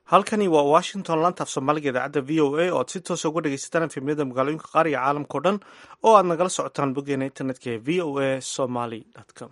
halkani waa washington lantaaf soomaaliga idaacadda v o a oo aad si toosa uga dhegaysataan efemyada magaalooyinka qaar iyo caalamkao dhan oo aad nagala socotaan boggeena internetka ee v o a somaly com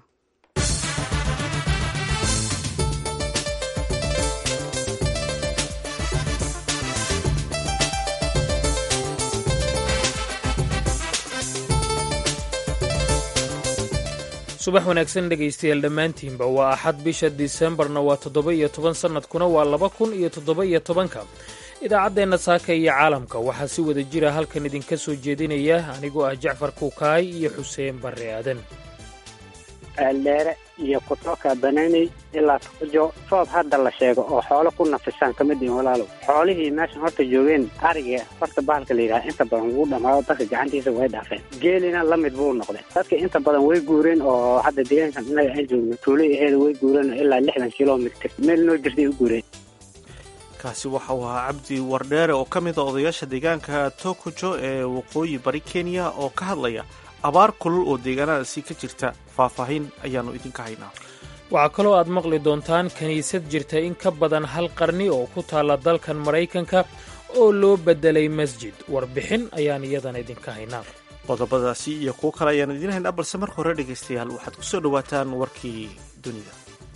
subax wanaagsan dhegaystayaal dhammaantiinba waa axad bisha disembarna waa toddoba iyo toban sannadkuna waa laba kun iyo toddoba iyo tobanka idaacaddeenna saaka iyo caalamka waxaa si wada jira halkan idinka soo jeedinaya anigoo ah jacfar kuukaay iyo xuseen barre aadan dheere iyo kutoka bananey ilaa tukujo roob hadda la sheego oo xoolo ku nafisaan ka mid yihin walaalow xoolihii meeshan horta joogeen ariga horta bahalka la yidhaha inta badan wuu dhammaado dadka gacantiisa way dhaafeen geelina la mid buu noqday dadka inta badan way guureen oo hadda deegaankan innaga aan joogno tuulay aheeda way guureen ilaa lixdan kilomitr meel noo jirtay u guureen kaasi waxa uu ahaa cabdi wardheere oo ka mid a odayaasha deegaanka tokujo ee waqooyi bari kenya oo ka hadlaya abaar kulul oo deegaanadaasi ka jirta faahfaahin ayaannu idinka haynaa waxaa kaloo aad maqli doontaan kiniisad jirta in ka badan hal qarni oo ku taalla dalkan maraykanka oo loo beddelay masjid warbixin ayaan iyadana idinka haynaa qodobadaasi iyo kuwo kale ayaan idiin haynaa balse marka hore dhegaystayaal waxaad ku soo dhowaataan warkii dunida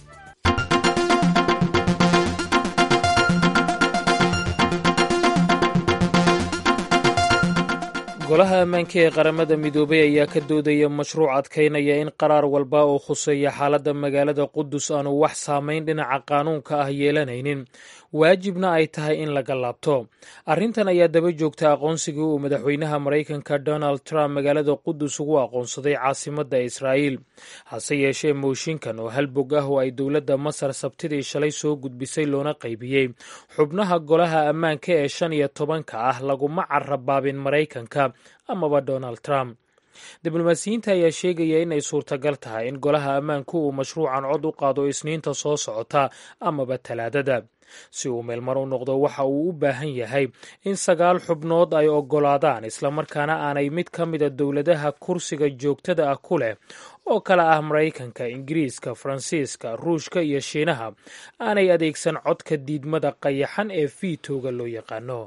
golaha ammaanka ee qaramada midoobay ayaa ka doodaya mashruuc adkaynaya in qaraar walba oo khuseeya xaaladda magaalada qudus aanu wax saamayn dhinaca qaanuunka ah yeelanaynin waajibna ay tahay in laga laabto arrintan ayaa daba joogta aqoonsigii uu madaxweynaha maraykanka donald trump magaalada qudus ugu aqoonsaday caasimadda israa'iil hase yeeshee mooshinkan oo halbog ah oo ay dowladda masar sabtidii shalay soo gudbisay loona qaybiyey xubnaha golaha ammaanka ee shan iyo tobanka ah laguma carabaabin maraykanka amaba donald trump diblomaasiyiinta ayaa sheegaya inay suurtagal tahay in golaha ammaanku uu mashruucan cod u qaado isniinta soo socota amaba talaadada si uu meelmar u noqdo waxa uu u baahan yahay in sagaal xubnood ay oggolaadaan islamarkaana aanay mid ka mida dowladaha kursiga joogtada ah ku leh oo kale ah maraykanka ingiriiska faransiiska ruushka iyo shiinaha aanay adeegsan codka diidmada qayaxan ee fiitooga loo yaqaano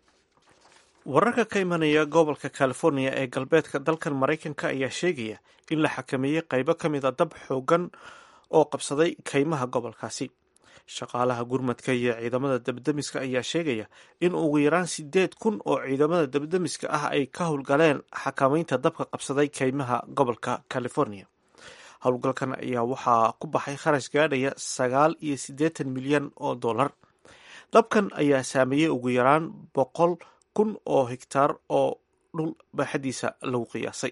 wararka ka imanaya gobolka california ee galbeedka dalkan maraykanka ayaa sheegaya in la xakameeyey qaybo ka mid a dab xoogan oo qabsaday kaymaha gobolkaasi shaqaalaha gurmadka iyo ciidamada dabdemiska ayaa sheegaya in ugu yaraan sideed kun oo ciidamada dabdemiska ah ay ka howlgaleen xakameynta dabka qabsaday kaymaha gobolka california howlgalkan ayaa waxaa ku baxay kharash gaadhaya sagaal iyo siddeetan milyan oo dollar dabkan ayaa saameeyey ugu yaraan boqol kun oo hegtaar oo dhul baaxadiisa lagu qiyaasay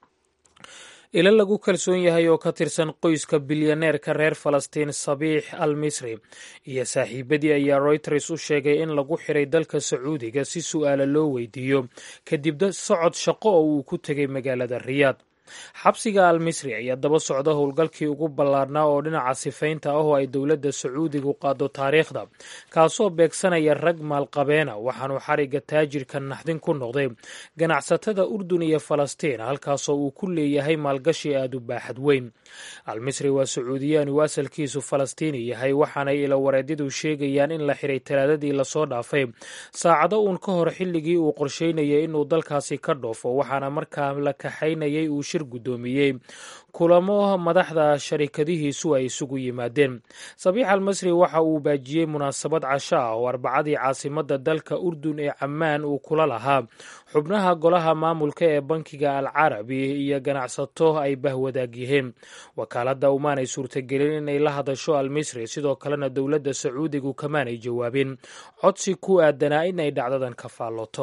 ilo lagu kalsoon yahay oo ka tirsan qoyska bilyaneerka reer falastiin sabiix al misri iyo saaxiibadii ayaa royters u sheegay in lagu xiray dalka sacuudiga si su'aala loo weydiiyo kadib socod shaqo oo uu ku tegay magaalada riyaad xabsiga al misri ayaa daba socda howlgalkii ugu ballaarnaa oo dhinaca sifaynta ah oo ay dowladda sacuudigu qaado taariikhda kaasoo beegsanaya rag maalqabeena waxaanu xarigga taajirka naxdin ku noqday ganacsatada urdun iyo falastiin halkaasoo uu ku leeyahay maalgashi aad u baaxad weyn al misri waa sacuudiyaan uu asalkiisu falastiini yahay waxaanay ilawareedyadu sheegayaan in la xiray talaadadii lasoo dhaafay saacado uun ka hor xilligii uu qorsheynayay inuu dalkaasi ka dhoofo waxaana markaa la kaxaynayay uu shir guddoomiyey kulamo madaxda sharikadihiisu ay isugu yimaadeen sabiix al masri waxa uu baajiyey munaasabad casho ah oo arbacadii caasimadda dalka urdun ee cammaan uu kula lahaa xubnaha golaha maamulka ee bankiga al carabi iyo ganacsato ay bahwadaag yihiin wakaaladda umaanay suurtagelin inay la hadasho al misri sidoo kalena dowladda sacuudigu kamaanay jawaabin codsi ku aadanaa inay dhacdadan ka faalloto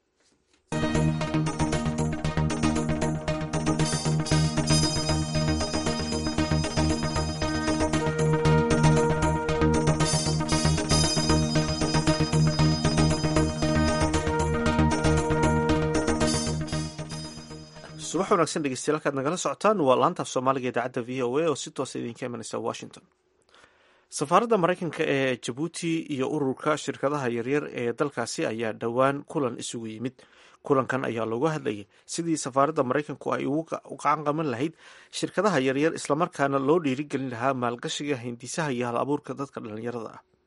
subax wanaagsan dhegeystayaal halkaad nagala socotaan waa laantaaf soomaaliga idaacadda v o a oo si toosa idinka imanaysa washington safaaradda maraykanka ee jabuuti iyo ururka shirkadaha yaryar ee dalkaasi ayaa dhowaan kulan isugu yimid kulankan ayaa looga hadlayay sidii safaaradda maraykanku ay ugu gacan qaban lahayd shirkadaha yaryar islamarkaana loo dhiirigelin lahaa maalgashiga hindisaha iyo hal abuurka dadka dhalinyarada ah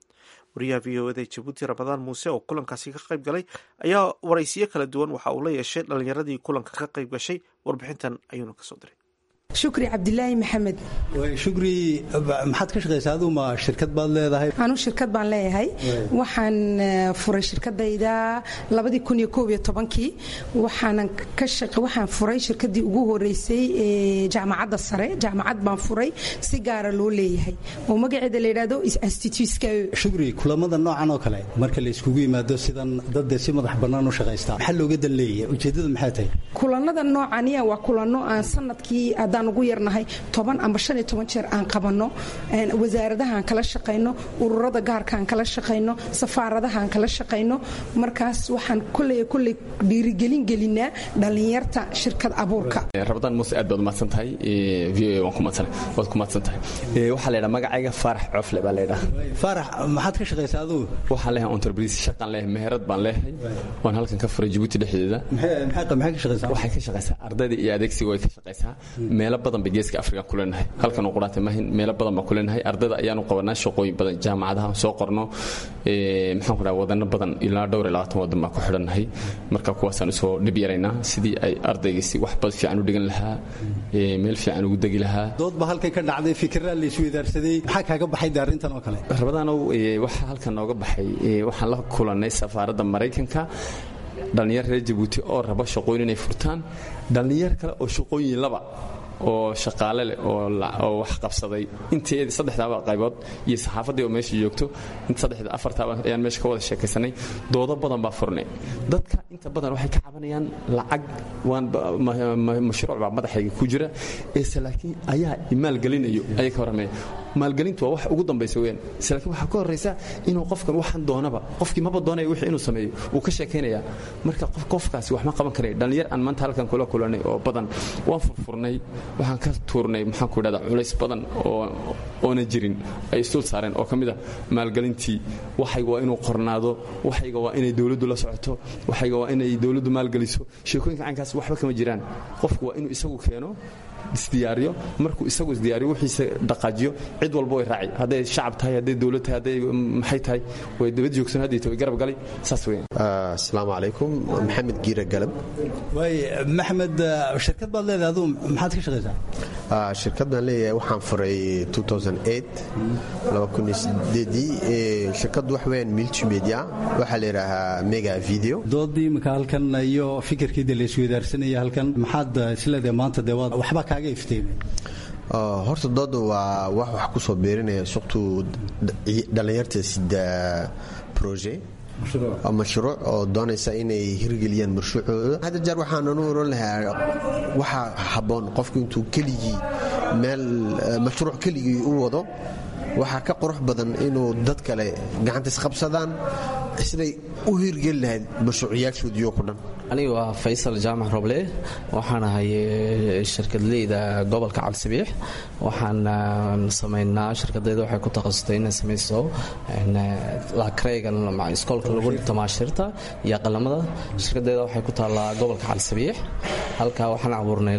wariyaha v o eda jabuuti ramadaan muuse oo kulankaasi ka qayb galay ayaa waraysiyo kala duwan waxa uu la yeeshay dhallinyaradii kulanka ka qayb gashay warbixintan ayuuna kasoo diray shukri cabdilaahi maxamed shukri maxaad ka shaqaysaa aduu ma shirkad baad leedahay anuu shirkad baan leeyahay waxaan furay shirkadayda labadii kun iyo koob iyo tobankii waxaanan ka shaqa waxaan furay shirkadii ugu horeysay ee jaamacadda sare jaamacad baan furay si gaara loo leeyahay oo magaceeda la yidhahdo institutska shukri kulamada noocan oo kale marka la iskugu yimaado sidan dadde si madax bannaan u shaqaystaa maxaa looga dan leeyahay ujeeddadu maxay tahay kulanada noocaniya waa kulano aan sanadkii haddaan ugu yarnahay toban amba shan iyo toban jeer aan qabanno wasaaradahaan kala shaqayno ururada gaarkaan kala shaqayno safaaradahaan kala shaqayno markaas waxaan koley koley dhiirigelin gelinaa dhallinyarta shirkad abuurka rabadaan muuse aad baad umahadsan tahay v o waan kumadsan waad ku mahadsan tahay waxaa la yidhaha magacayga faarax coofle baa la yidhaha faarax maxaad ka shaqaysaa aduu waxaan leeyahay entreprise shaqaan leeyahay meherad baan leeyahay waan halkan ka furay jabuuti dhexdeeda maxay ka shaqaysaa waxay ka shaqaysaa ardayda iyo adeegsiga way ka shaqaysaa meelo badan bay geeska afrika ku leenahay halkan uu quraatay mahin meelo badan baan ku leenahay ardayda ayaanu qabanaa shaqooyin badan jaamacadaha soo qorno maxaan ku dhaha wadano badan ilaa dhowr iyo labaatan wadan baan ku xidhannahay marka kuwaasaan usoo dhib yaraynaa sidii ay ardaygiisi wax bad fiican u dhigan lahaa meel fiican ugu degi lahaa dood ba halkan ka dhacday fikiraa la isweydaarsaday maxaa kaaga baxay de arrintan oo kale rabadaanow waxaa halkan nooga baxay waxaan la kulannay safaaradda maraykanka dhallinyar reer jabuuti oo raba shaqooyin inay furtaan dhallinyar kale oo shaqooyin laba oo shaqaale leh oo wax qabsaday inteedi saddexdaaba qaybood iyo saxaafaddii oo meesha joogto saddexda afartaaba ayaan meesha ka wada sheekaysanay doodo badan baa furnay dadka inta badan waxay ka cabanayaan lacag mashruuc baa madaxayga ku jira eese laakiin ayaa maalgelinayo ayay ka warramaya maalgelintu waa wax ugu dambaysa weyaan ise laakiin waxaa ka horraysa inuu qofkan waxaan doonaba qofkii maba doonaya wixii inuu sameeyo wuu ka sheekaynaya marka qofkaasi wax ma qaban karaya dhallinyar aan maanta halkan kula kulanay oo badan waan furfurnay waxaan ka tuurnay maxaan ku idhahdaa culays badan oo oona jirin ay isdul saareen oo ka mid ah maalgelintii waxayga waa inuu qornaado waxayga waa inay dowladdu la socoto waxayga waa inay dowladdu maalgeliso sheekooyinka caynkaas waxba kama jiraan qofku waa inuu isagu keeno isdiyaariyo markuu isagu isdiyaariyo wixiisa dhaqaajiyo cid walba way raaci hadday shacab tahay hadday dowlad tahay hadday maxay tahay way dabad joogsan haddii way garab galay saas weeyaan asalaamu calaykum maxamed giira galab waay maxamed shirkad baad leedahay aduu maxaad ka shaqaysaa shirkad baan leeyahay waxaan furay dii shirkaddu wax weeyaan multimedia waxaa la yidhaahaa mega video doodii iminka halkan iyo fikirkiida la isweydaarsanaya halkan maxaad isleedahay maanta dee waad waxba kaaga ifteemay horta dooda waa wax wax ku soo beerinaya suqtuu dhallinyarta sida proje mashruuc oo doonaysa inay hirgeliyaan mashruucooda hadda jeer waxaanan u oran lahaa waxaa habboon qofku intuu keligii meel mashruuc keligii u wado waxaa ka qurux badan inuu dad kale gacanta isqabsadaan siday u hirgeli lahayd mashruuciyaashoodiioo ku dhan aniga waa faysal jaamac roble waxaan ahay shirkadleyda gobolka cabdisabiix waxaan samaynaa shirkadayda waxay ku takhasustay inay samayso lakreygan iskoolka lagu dhigto maashirta iyo qalamada shirkadayda waxay ku taallaa gobolka cabdisabiix halkaa waxaan abuurnay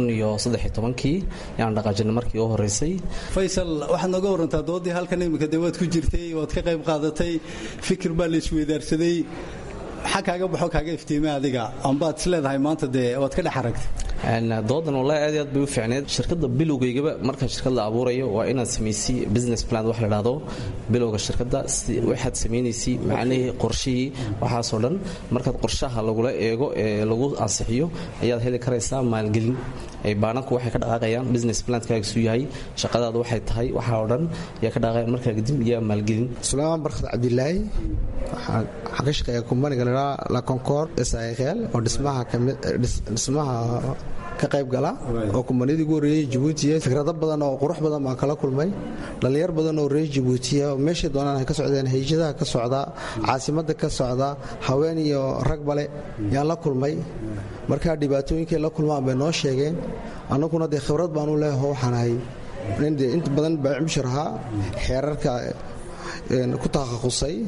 kii yaan dhaqaajinay markii u horeysay faysal waxaad nooga warantaa doodii halkan iminka dee waad ku jirtay waad ka qayb qaadatay fikir baa la isweydaarsaday maxaa kaaga baxo kaaga iftiimay adiga ambaad is leedahay maanta dee waad ka dhex aragtay doodan wallahi aad aad bay u fiicneed shirkadda bilowgaygaba markaan shirkad la abuurayo waa inaad samaysay business plan wax la dhahdo bilowga shirkadda waxaad samaynaysay macnihii qorshihii waxaasoo dhan markaad qorshaha lagula eego ee lagu ansixiyo ayaad heli karaysaa maalgelin baananku waxay ka dhaqaaqayaan business plankaagisu yahay shaqadaadu waxay tahay waxaa oo dhan ayaa ka dhaqaaqaya markaa kadib iyo maalgelin suleymaan barkad cabdilaahi waxaan ka shaqeeya kumbaniga la la concord shl oo dhismaha dhismaha ka qayb gala oo kumbaniyadii ugu horreeyey jabuutiya fikrado badan oo qurux badan baan kala kulmay dhallinyar badan oo reer jabuutiya meeshay doonaan ay ka socdeen hayjadaha ka socda caasimadda ka socda haween iyo rag bale yaan la kulmay markaa dhibaatooyinkay la kulmaan bay noo sheegeen annaguna dee khibrad baanu leeho waxaan ahay inta badan baacimshir ahaa xeerarka ku takhasusay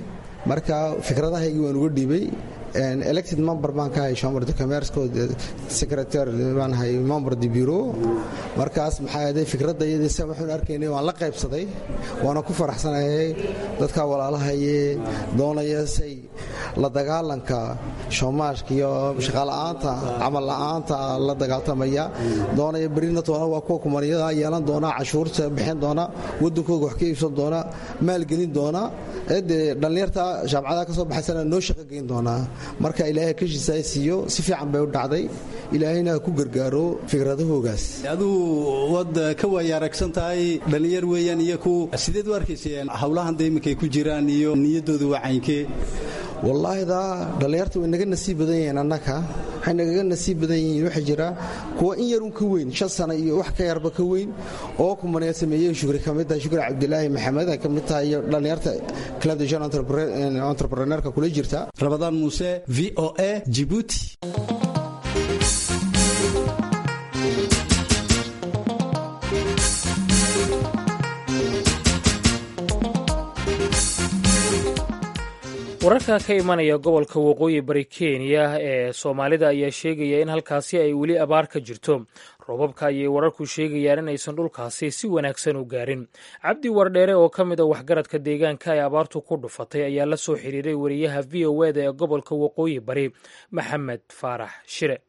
marka fikradahaygii waan uga dhiibay elected member baan ka hay chamber de commerce secretary baan hay member de bureau markaas maxaa yeelay fikradda iyadii se waxaan arkaynay waan la qaybsaday waana ku faraxsanahay dadka walaalahaye doonaya say la dagaalanka shoomaashka iyo shaqaala'aanta camal la'aanta la dagaaltamaya doonaya berina toona waa kuwa kumaniyada yeelan doona cashuurta bixin doona wadankooga wax ka iibsan doona maalgelin doona dee dhallinyarta jaamacadaha ka soo baxaysana noo shaqo geyn doonaa marka ilaahay kashiisa siiyo si fiican bay u dhacday ilaahayna ku gargaaro fikradahoogaas aduu waad ka waaya aragsan tahay dhallinyar weeyaan iyo ku sideed u arkayseen howlahan da iminkay ku jiraan iyo niyaddooda waa caynkee wallaahi daa dhallinyarta way naga nasiib badan yihiin annaka waxay nagaga nasiib badan yihiin waxaa jira kuwa in yarun ka weyn shan sano iyo wax ka yarba ka weyn oo kumaneed sameeyey shukri ka mid tahay shukri cabdilaahi maxamed ay ka mid tahay iyo dhallinyarta club de jeune entrepreneurka kula jirta rabadaan muuse v o a jibuuti wararka ka imanaya gobolka waqooyi bari kenya ee soomaalida ayaa sheegaya in halkaasi ay weli abaar ka jirto roobabka ayay wararku sheegayaan inaysan dhulkaasi si wanaagsan u gaarin cabdi wardheere oo ka mid a waxgaradka deegaanka ay abaartu ku dhufatay ayaa la soo xiriiray wariyaha v o eda ee gobolka waqooyi bari maxamed faarax shire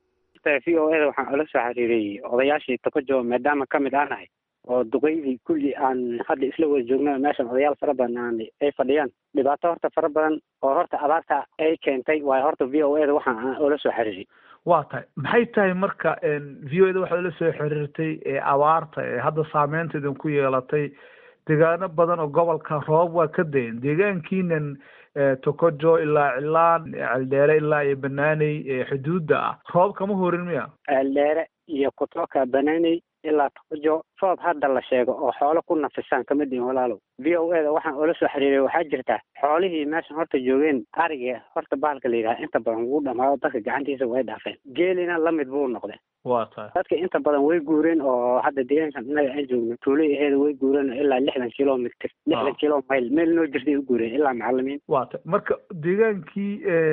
v o eda waxaan ula soo xiriiray odayaashii tokojo maadaama ka mid aanahay oo duqeydii kulli aan hadda isla wada joogno meeshan odayaal fara badan aan ay fadhiyaan dhibaato horta fara badan oo horta abaarta ay keentay waayo horta v o eda waxaan ula soo xiriiray waa tahay maxay tahay marka v o eda waxaad ula soo xiriirtay ee abaarta ee hadda saameynta idinku yeelatay deegaano badan oo gobolka roobab waa ka dayan deegaankiinan tokojo ilaa cilaan ceeldheere ilaa iyo banaaney xuduudda ah roob kama horin miya ceeldheere iyo kutoka banaaney ilaa tokojo roob hadda la sheego oo xoolo ku nafisaan kamid ihin walaalow v o eda waxaan ula soo xiriiray waxaa jirta xoolihii meeshan horta joogeen ariga horta bahalka la yidhaha inta badan wuu dhamaado dadka gacantiisa way dhaafeen geelina lamid buu noqday waa tahay dadka inta badan way guureen oo hadda deegaankan innaga aan joogno tuulay aheeda way guureen ilaa lixdan kilomitr lixdan kilo mayl meel noo jirtay u guureen ilaa macalimiin waa tahay marka deegaankii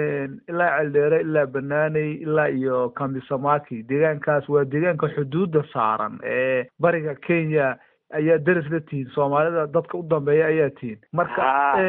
ilaa ceeldheere ilaa banaaney ilaa iyo kambisamaki deegaankaas waa deegaanka xuduudda saaran ee bariga kenya ayaa deris la tihiin soomaalida dadka u dambeeya ayaa tihiin marka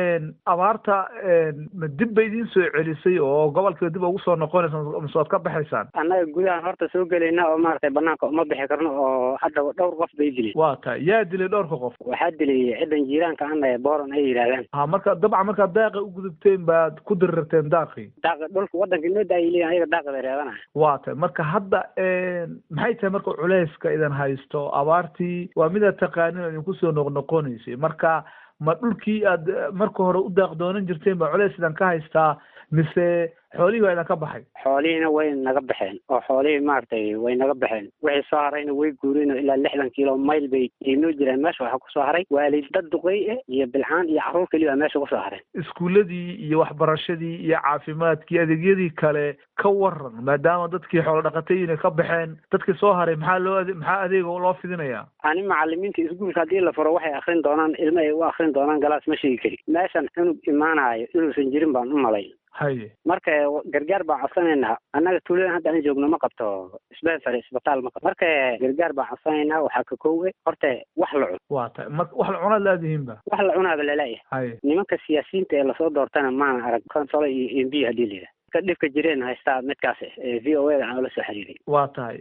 abaarta ma dib bay idiin soo celisay oo gobolkiiba dib ugu soo noqonaysa mise waad ka baxaysaan annaga gudahan horta soo gelayna oo maaragtay banaanka uma bixi karno oo hadda dhowr qof bay dileen waa tahay yaa dilay dhowrka qof waxaa dilay ciddan jiiraanka ana boron ay yidhahdaan ha marka dabcan markaad daaqa u gudubteen baad ku dirirteen daaqii daaqa dhulka waddanka noo daayay leeyihin ayaga daaqa bay reebanaya waa tahay marka hadda maxay tahay marka culayska idan haysto abaartii waa midaad taqaanin oo idinku soo noqnoqonaysay marka ma dhulkii aad marka hore u daaq doonan jirteen ba culays idan ka haystaa mise xoolihii waa idan ka baxay xoolihiina way naga baxeen oo xoolihii maaragtay way naga baxeen wixii soo harayna way guureen oo ilaa lixdan kilo mayl bay inoo jireen meesha waxaa kusoo haray waalid dad duqey ah iyo bilcaan iyo carruur keliya meesha kusoo hareen iskuuladii iyo waxbarashadii iyo caafimaadkii adeegyadii kale ka waran maadaama dadkii xoolo dhaqatayina ka baxeen dadkii soo haray maxaa loo maxaa adeega loo fidinayaa ani macalimiinta iskuulka haddii la furo waxay akrin doonaan ilmo ay u akrin doonaan galaas ma sheegi kari meeshan cunug imaanayo inuusan jirin baan u malay haye marka gargaar baan codsanaynaa annaga tuuladan hadda aan joogno ma qabto sbensary isbitaal ma qabto marka gargaar baan codsanaynaa waxaa ka koowe horta wax la cun waa tahay marka wax la cunaad laadihiinba wax la cunaaba laleeyahay haye nimanka siyaasiyiinta ee lasoo doortana maana arag consolo iyo m b haddii la yidhaha ka dhibka jireen haystaa midkaas v o eda aan ula soo xiriiray waa tahay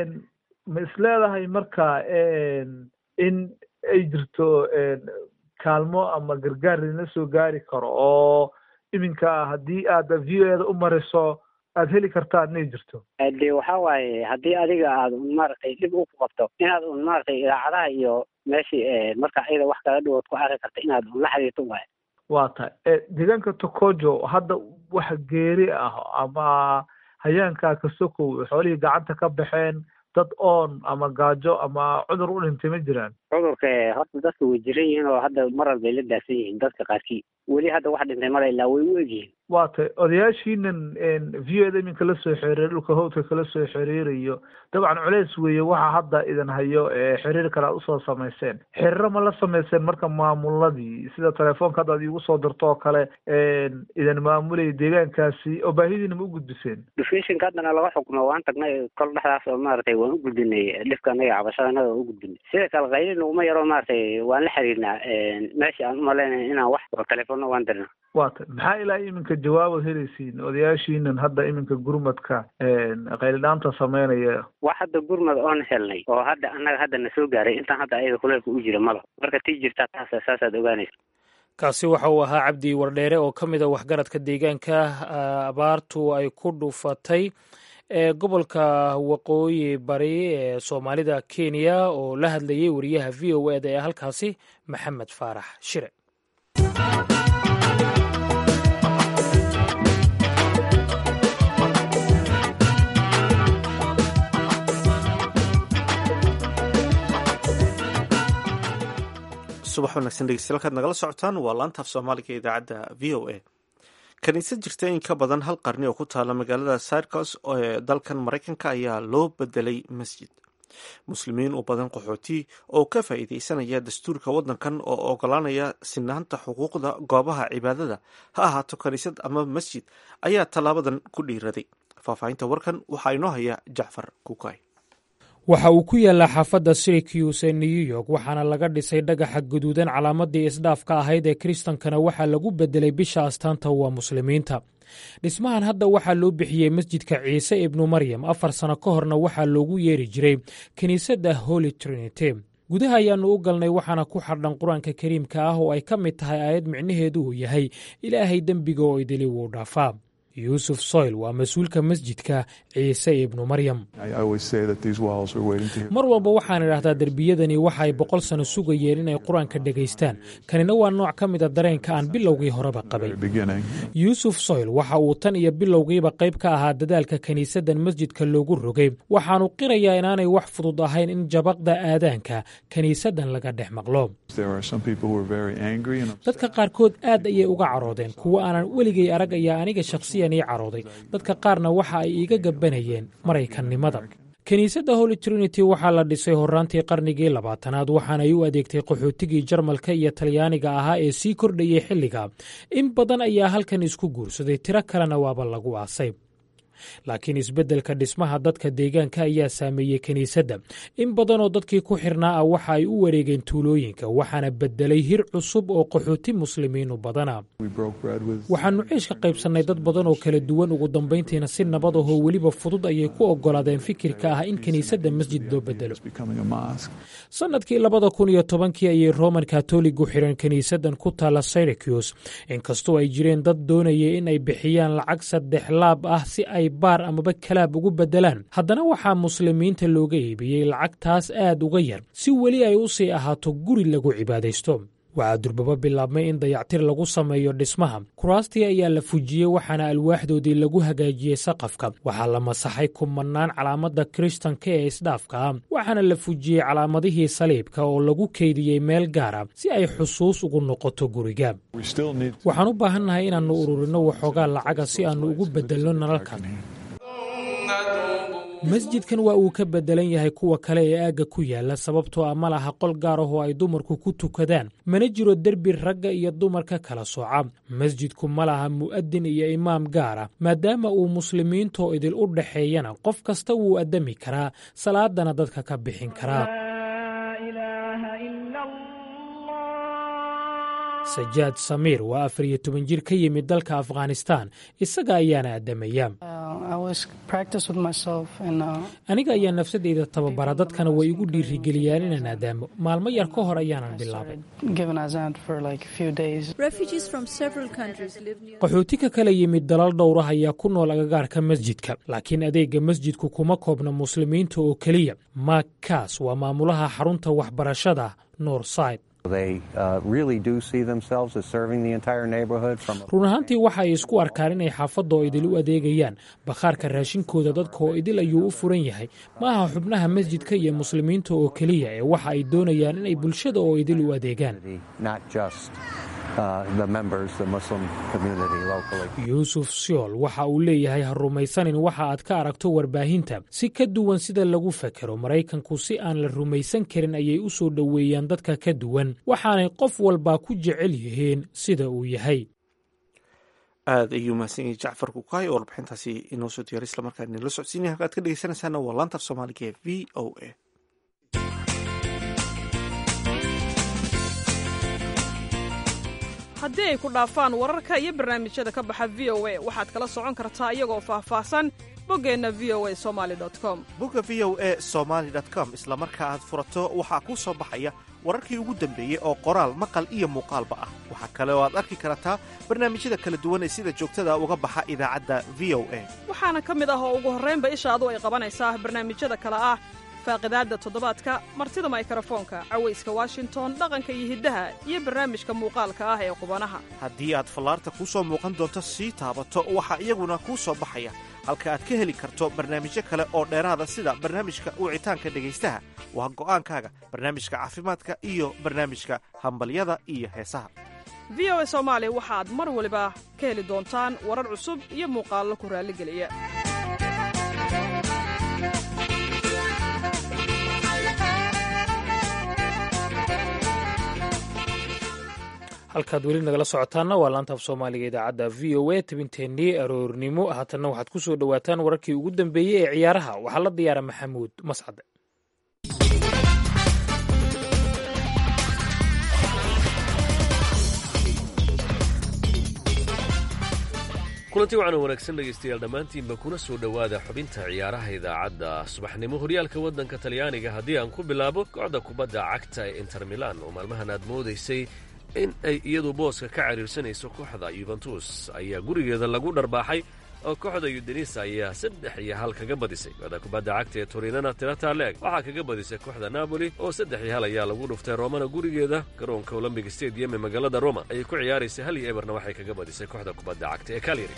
ma is leedahay marka in ay jirto kaalmo ama gargaar idinla soo gaari karo oo iminka haddii aad v o eda u mariso aad heli kartaan inay jirto de waxa waaye haddii adiga aad maaragtay dhib u ku qabto inaad un maaragtay idaacadaha iyo meeshii marka ayada wax kala dhiwood ku arki karta inaad un la xiriirto waaye waa tahay deegaanka tokojo hadda wax geeri ah ama hayaankaa ka sokow xoolihii gacanta ka baxeen dad oon ama gaajo ama cudur u dhintay ma jiraan cudurka horta dadka way jiran yihiin oo hadda marar bay la daadsan yihiin dadka qaarkii weli hadda wax dhintay mara ilaa way u egyihiin waa tay odayaashiinan v o eda iminka la soo xiriir dhulka howdka kala soo xiriirayo dabcan culeys weeye waxa hadda idin hayo xiriir kale aad usoo samayseen xiriiro ma la samayseen marka maamuladii sida telefoonka hadda ad iigu soo dirto oo kale idin maamulaya deegaankaasi oo baahidiina ma u gudbiseen dufishinka haddana laga xukmo waan tagnay kol dhexdaas oo maaragtay waan u gudbinay dhibka anaga cabashada anaga waan u gudbinay sida kale kaylina uma yaro maaragtay waan la xiriirnaa meesha aan umalaynay inaan wax telefoonna waan dirna waa tay maxaa ilaa iminka jawaabad helaysiin odayaashiinan hadda iminka gurmadka qaylidhaanta sameynaya wax hadda gurmad oon helnay oo hadda annaga hadda na soo gaaray intaan hadda ayaga kuleelka u jira mala marka tii jirtaa taas saasaad ogaanaysa kaasi waxa uu ahaa cabdi wardheere oo ka mid a waxgaradka deegaanka abaartu ay ku dhufatay ee gobolka waqooyi bari ee soomaalida kenya oo la hadlayay wariyaha v o eda ee halkaasi maxamed faarax shire subax wanaagsan dhegeystayaal kaad nagala socotaan waa laantaaf soomaaliga ee idaacadda v o a kaniisad jirta in ka badan hal qarni oo ku taala magaalada syrcos ee dalkan maraykanka ayaa loo bedelay masjid muslimiin u badan qaxooti oo ka faa'iideysanaya dastuurka waddankan oo ogolaanaya sinaanta xuquuqda goobaha cibaadada ha ahaato kaniisad ama masjid ayaa tallaabadan ku dhiiraday faahfaahinta warkan waxaa inoo haya jacfar kukay waxa uu ku yaallaa xaafadda syricuse ee new york waxaana laga dhisay dhagaxa guduudan calaamadii isdhaafka ahayd ee kiristankana waxaa lagu bedelay bisha astaanta waa muslimiinta dhismahan hadda waxaa loo bixiyey masjidka ciise ibnu maryam afar sano ka horna waxaa loogu yeeri jiray kiniisadda holy trinity gudaha ayaannu u galnay waxaana ku xardhan qur-aanka kariimka ah oo ay ka mid tahay aayad micnaheedu uu yahay ilaahay dembiga oo idili wuu dhaafaa yuusuf soyl waa mas-uulka masjidka ciise ibnu maryam mar walba waxaan idhaahdaa derbiyadani waxa ay boqol sano sugayeen inay qur-aanka dhegaystaan kanina waa nooc ka mida dareenka aan bilowgii horeba qabay yuusuf soyl waxa uu tan iyo bilowgiiba qayb ka ahaa dadaalka kiniisaddan masjidka loogu rogay waxaanu qirayaa inaanay wax fudud ahayn in jabaqda aadaanka kiniisaddan laga dhex maqlo dadka qaarkood aad ayay uga caroodeen kuwo aanan weligay arag ayaa aniga shakhsiyan ii carooday dadka qaarna waxa ay iiga gabanayeen maraykannimada kiniisadda holy trinity waxaa la dhisay horraantii qarnigii labaatanaad waxaanay u adeegtay qaxootigii jarmalka iyo talyaaniga ahaa ee sii kordhayay xilliga in badan ayaa halkan isku guursaday tiro kalena waaba lagu aasay laakiin isbeddelka dhismaha dadka deegaanka ayaa saameeyey kiniisadda in badanoo dadkii ku xirnaa ah waxa ay u wareegeen tuulooyinka waxaana beddelay hir cusub oo qaxooti muslimiinu badana waxaannu ceeshka qaybsannay dad badan oo kala duwan ugu dambayntiina si nabad ahoo weliba fudud ayay ku oggolaadeen fikirka ah in kiniisadda masjid loo beddelo sannadkii labada kun iyo tobankii ayay roman katoligu xireen kiniisaddan ku taalla syricus inkastoo ay jireen dad doonayay in ay bixiyaan lacag saddex laab ah si ay baar amaba kalaab ugu beddelaan haddana waxaa muslimiinta looga iibiyey lacagtaas aad uga yar si weli ay u sii ahaato guri lagu cibaadaysto waxaa durbaba bilaabmay in dayactir lagu sameeyo dhismaha kuraastii ayaa la fujiyey waxaana alwaaxdoodii lagu hagaajiyey saqafka waxaa la masaxay kumannaan calaamadda kiristanka ee isdhaafka ah waxaana la fujiyey calaamadihii saliibka oo lagu keydiyey meel gaara si ay xusuus ugu noqoto guriga waxaan u baahannahay inaannu ururinno waxoogaa lacaga si aannu ugu beddelno nalalkan masjidkan waa uu ka beddelan yahay kuwa kale ee aagga ku yaalla sababtoo ah ma laha qol gaar ah oo ay dumarku ku tukadaan mana jiro derbi ragga iyo dumarka kala sooca masjidku ma laha mu'adin iyo imaam gaar ah maadaama uu muslimiintoo idil u dhaxeeyana qof kasta wuu addami karaa salaadana dadka ka bixin karaa sajaad samiir waa afar iyo toban jir ka yimid dalka afghanistan isaga ayaana addamaya aniga ayaa nafsadeyda tababara dadkana way igu dhiirigeliyaan inaan aadaamo maalmo yar ka hor ayaanan bilaabay qaxooti ka kala yimid dalal dhowrah ayaa ku nool agagaarka masjidka laakiin adeegga masjidku kuma koobna muslimiinta oo keliya mak kas waa maamulaha xarunta waxbarashada northside run ahaantii waxa ay isku arkaan inay xaafadda oo idil u adeegayaan bakhaarka raashinkooda dadka oo idil ayuu u furan yahay ma aha xubnaha masjidka iyo muslimiinta oo keliya ee waxa ay doonayaan inay bulshada oo idil u adeegaan yuusuf siol waxa uu leeyahay ha rumaysanin waxa aad ka aragto warbaahinta si ka duwan sida lagu fakero maraykanku si aan la rumaysan karin ayay u soo dhoweeyaan dadka ka duwan waxaanay qof walbaa ku jecel yihiin sida uu yahay aada ayuu mahadsan yahay jacfar kukaay oo warbixintaasi inoo soo diyaaray islamarkaa inala socodsiinaya halka ad ka dhegeysanaysaana waa laantar soomaaliga ee v o a haddii ay ku dhaafaan wararka iyo barnaamijyada ka baxa v o a waxaad kala socon kartaa iyagoo faahfaahsan boggeenna v o a somali com bogga v o a somaali com isla marka aad furato waxaa kuu soo baxaya wararkii ugu dambeeyey oo qoraal maqal iyo muuqaalba ah waxaa kale oo aad arki kartaa barnaamijyada kala duwan ee sida joogtada uga baxa idaacadda v o a waxaana ka mid ah oo ugu horraynba ishaadu ay qabanaysaa barnaamijyada kale ah faaqidaadda toddobaadka martida maykarafoonka cawayska washington dhaqanka iyo hiddaha iyo barnaamijka muuqaalka ah ee qubanaha haddii aad fallaarta kuu soo muuqan doonto sii taabato waxaa iyaguna kuu soo baxaya halka aad ka heli karto barnaamijyo kale oo dheeraada sida barnaamijka wicitaanka dhegaystaha waa go'aankaaga barnaamijka caafimaadka iyo barnaamijka hambalyada iyo heesaha v o a soomaali waxaad mar waliba ka heli doontaan warar cusub iyo muuqaallo ku raalligeliya halkaad weli nagala socotaanna waa laanta af soomaaliga idaacadda v o a tabinteennii aroornimo haatanna waxaad ku soo dhowaataan wararkii ugu dambeeyey ee ciyaaraha waxaa la diyaara maxamuud mascade kulanti wacan wanaagsan dhegaystayaal dhammaantiinba kuna soo dhowaada xubinta ciyaaraha idaacadda subaxnimo horyaalka waddanka talyaaniga haddii aan ku bilaabo kooxda kubadda cagta ee inter milan oo maalmahan aad moodaysay in ay iyadu booska ka cariirsanayso kooxda yuventus ayaa gurigeeda lagu dharbaaxay oo kooxda yudenisa ayaa saddex iyo hal kaga badisay kooxda kubadda cagta ee torinana tirata leeg waxaa kaga badisay kooxda napoli oo saddex iyo hal ayaa lagu dhuftay romana gurigeeda garoonka olombic stadium ee magaalada roma ayay ku ciyaaraysay hal iyo eberna waxay kaga badisay kooxda kubadda cagta ee kalyari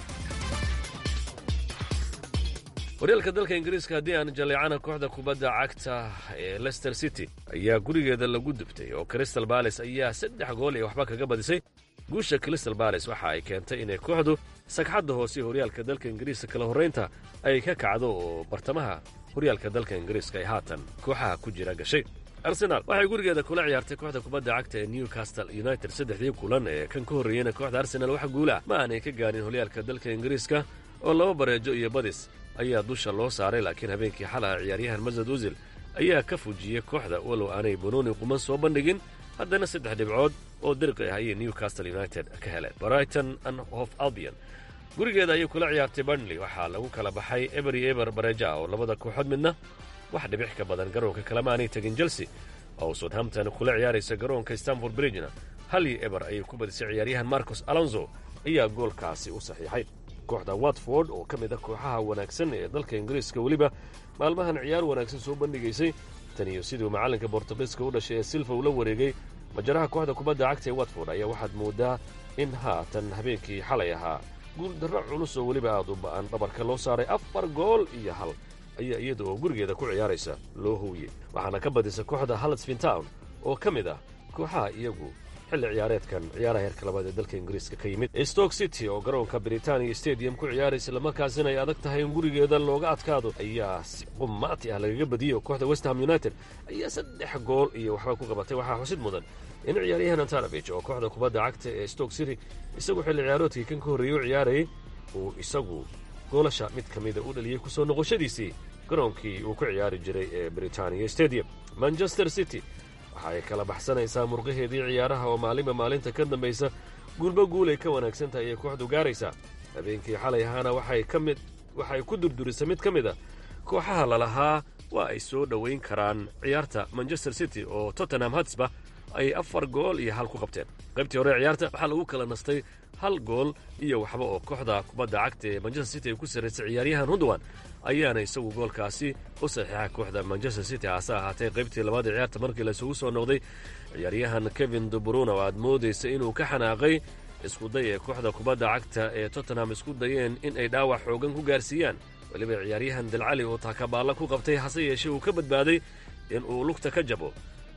horyaalka dalka ingiriiska haddii aan jaleecana kooxda kubadda cagta ee lester city ayaa gurigeeda lagu dubtay oo crystal bales ayaa saddex gool iyo waxba kaga badisay guusha crystal bales waxa ay keentay inay kooxdu sagxadda hoose horyaalka dalka ingiriiska kala horraynta ay ka kacdo oo bartamaha horyaalka dalka ingiriiska ay haatan kooxaha ku jira gashay arsenaal waxay gurigeeda kula ciyaartay kooxda kubadda cagta ee newcastle united saddexdii kulan ee kan ka horreeyeyna kooxda arsenaal wax guula ma aanay ka gaarin horyaalka dalka ingiriiska oo laba bareejo iyo badis ayaa dusha loo saaray laakiin habeenkii xalaha ciyaaryahan masad usil ayaa ka fujiyey kooxda walow aanay banooni quman soo bandhigin haddana saddex dhibcood oo dirqi ah ayay newcastle united ka heleen brighton and hof albion gurigeeda ayay kula ciyaartay burnley waxaa lagu kala baxay ebery eber bareja oo labada kooxood midna wax dhibix ka badan garoonka kalema aanay tegin chelsea oo southampton kula ciyaaraysa garoonka stanford bridgena hal iyo eber ayay ku badisay ciyaaryahan marcos alonso ayaa goolkaasi u saxiixay kooxda watford oo ka mid ah kooxaha wanaagsan ee dalka ingiriiska weliba maalmahan ciyaar wanaagsan soo bandhigaysay tan iyo siduu macallinka bortugiiska u dhashay ee silva ula wareegay majaraha kooxda kubadda cagta ee watford ayaa waxaad moodaa in haatan habeenkii xalay ahaa guuldarro culus oo weliba aad u ba'an dhabarka loo saaray afar gool iyo hal ayaa iyada oo gurigeeda ku ciyaaraysa loo howiyey waxaana ka badisa kooxda halsfin town oo ka mid ah kooxaha iyagu xilli ciyaareedkan ciyaaraha heerka labaad ee dalka ingiriiska ka yimid stoke city oo garoonka britaniya stadium ku ciyaaraysa islamarkaasina ay adag tahay in gurigeeda looga adkaado ayaa si qumaati ah lagaga badiyey oo kooxda westham united ayaa saddex gool iyo waxba ku qabatay waxaa xusid mudan in ciyaaryahan antanovich oo kooxda kubadda cagta ee stoke city isagu xilli ciyaaroodkii kan ka horreeyey u ciyaarayay uu isagu goolasha mid ka mida u dhaliyey kusoo noqoshadiisii garoonkii uu ku ciyaari jiray ee britaniya stadium manchester city waxa ay kala baxsanaysaa murqaheedii ciyaaraha oo maalinba maalinta ka dambaysa guulba guul ay ka wanaagsan tahay ayay kooxdu gaaraysaa habeenkii xalay ahaana waxay ka mid waxay ku durdurisay mid ka mid a kooxaha lalahaa waa ay soo dhowayn karaan ciyaarta manchester city oo tottenham hatsba ay afar gool iyo hal ku qabteen qaybtii hore ciyaarta waxaa lagu kala nastay hal gool iyo waxba oo kooxda kubadda cagta ee manchester city ay ku sarraysay ciyaaryahan rundowan ayaana isagu goolkaasi u saxiixa kooxda manchester city hase ahaatee qaybtii labaad ee ciyaarta markii laisugu soo noqday ciyaaryahan kevin dubruna oo aad moodaysa inuu ka xanaaqay iskuday ee kooxda kubadda cagta ee tottenham isku dayeen in ay dhaawac xoogan ku gaarsiiyaan weliba ciyaaryahan dalcali oo taakabaalla ku qabtay hase yeeshee uu ka badbaaday in uu lugta ka jabo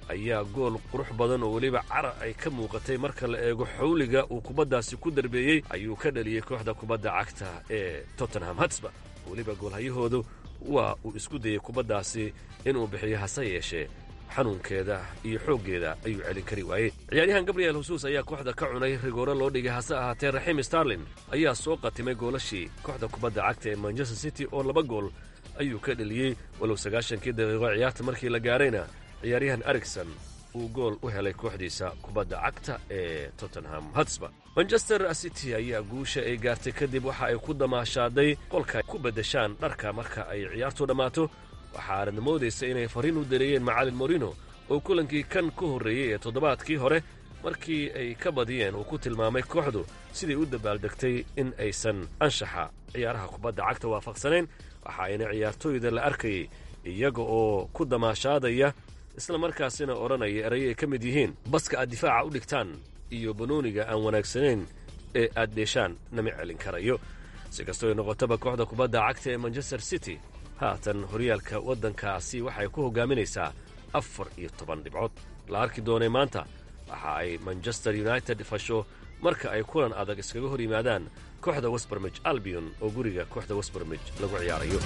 ayaa gool qurux badan oo weliba cara ay ka muuqatay marka la eego xawliga uu kubaddaasi ku darbeeyey ayuu ka dhaliyey kooxda kubadda cagta ee tottenham hatsba weliba goolhayahoodu waa uu isku dayey kubaddaasi inuu bixiyo hase yeeshee xanuunkeeda iyo xooggeeda ayuu celin kari waayey ciyaaryahan gabriel husuus ayaa kooxda ka cunay rigooro loo dhigay hase ahaatee raxiim starlin ayaa soo qatimay goolashii kooxda kubadda cagta ee manchester city oo laba gool ayuu ka dheliyey walow sagaashankii daqiiqo ciyaarta markii la gaarayna ciyaaryahan ericson uu gool u helay kooxdiisa kubadda cagta ee tottenham hatsba manchester city ayaa guusha ay gaartay kadib waxa ay ku damaashaaday qolka ku beddeshaan dharka marka ay ciyaartu dhammaato waxaanad moodaysa inay fariin u dareeyeen macalin morino oo kulankii kan ka horreeyey ee toddobaadkii hore markii ay ka badiyeen uu ku tilmaamay kooxdu siday u dabaaldegtay in aysan anshaxa ciyaaraha kubadda cagta waafaqsanayn waxa ayna ciyaartooyda la arkayay iyaga oo ku damaashaadaya isla markaasina odhanaya erayo ay ka mid yihiin baska aad difaaca u dhigtaan iyo banooniga aan wanaagsanayn ee aad dheeshaan nama celin karayo si kastoo ay noqotaba kooxda kubadda cagta ee manchester city haatan horyaalka waddankaasi waxay ku hogaaminaysaa afar iyo toban dhibcood la arki doonay maanta waxa ay manchester united fasho marka ay kulan adag iskaga hor yimaadaan kooxda westbermij albion oo guriga kooxda westbermij lagu ciyaarayo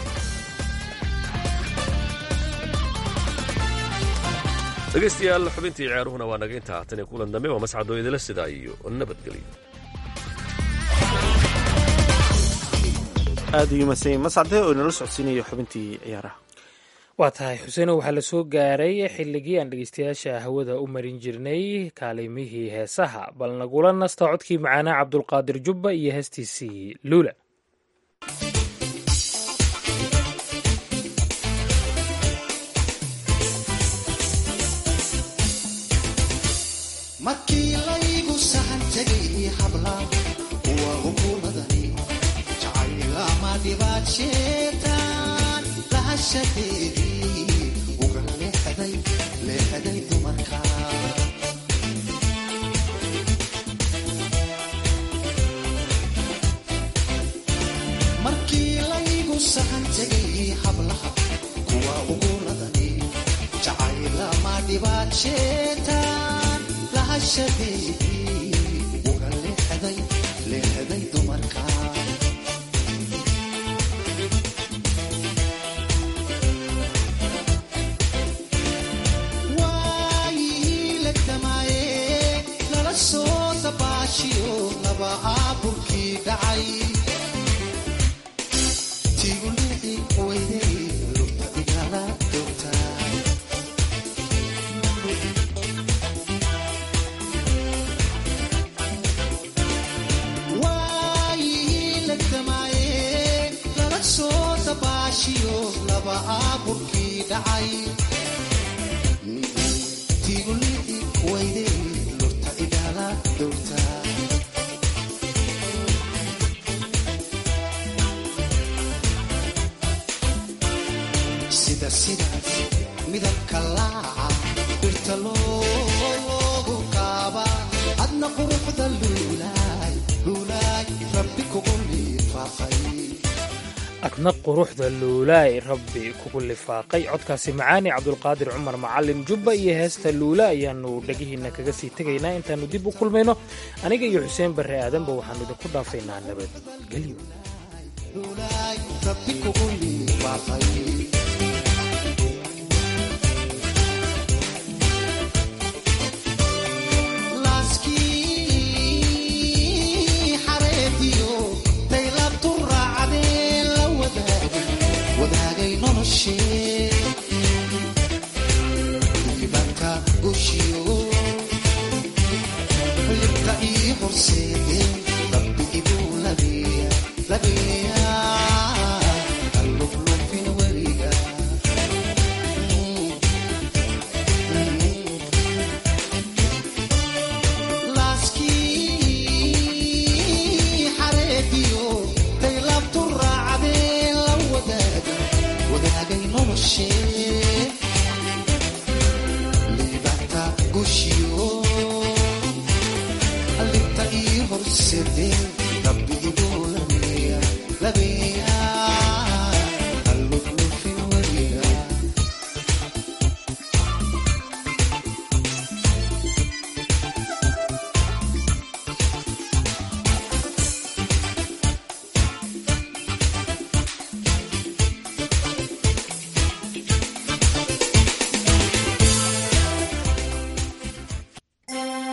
dhegaystayaal xubintii ciyaaruhuna waa naga intaa tan iyo kulan dambe waa mascadoo idila sidaa iyo nabadgelyo aad ayuu masay mascade oo inala socodsiinaya xubintii ciyaaraha waa tahay xuseeno waxaa la soo gaaray xilligii aan dhegeystayaasha hawada u marin jirnay kaalimihii heesaha bal nagula nasta codkii macaanaa cabdulqaadir jubba iyo heestiisii luula markii laygu sahan tegay habla waa hukuumadani jacaylama dhibaad sheetaan lahashadeedii uga leexday leexday dumarka markii laygu sahan tegay hablaha kuwa uguladani jacaylama dhibaad sheetaan lahashadeedii uga leexday leexday dumarka waayihii legdamaaye lala soo dabaashiyo laba aaburkii dhacay tigunici weydey lugta igala doogtaa waayihii legdamaaye lala soo dabaashiyo laba aaburkii dhacay tigunici weydey lugta igala doogtaa sida sidaas midabka laaca dhirta loogu kaaba adna quruxda luulaay luulaay rabbi kugu lifaaqay adna quruxda luulaay rabbi kugu lifaaqay codkaasi macaani cabdulqaadir cumar macalin jubba iyo heesta luula ayaannu dhegihiinna kaga sii tegaynaa intaannu dib u kulmayno aniga iyo xuseen barre aadanba waxaannu idinku dhaafaynaa nabadgelyo luulaay rabbi kugu lifaaqay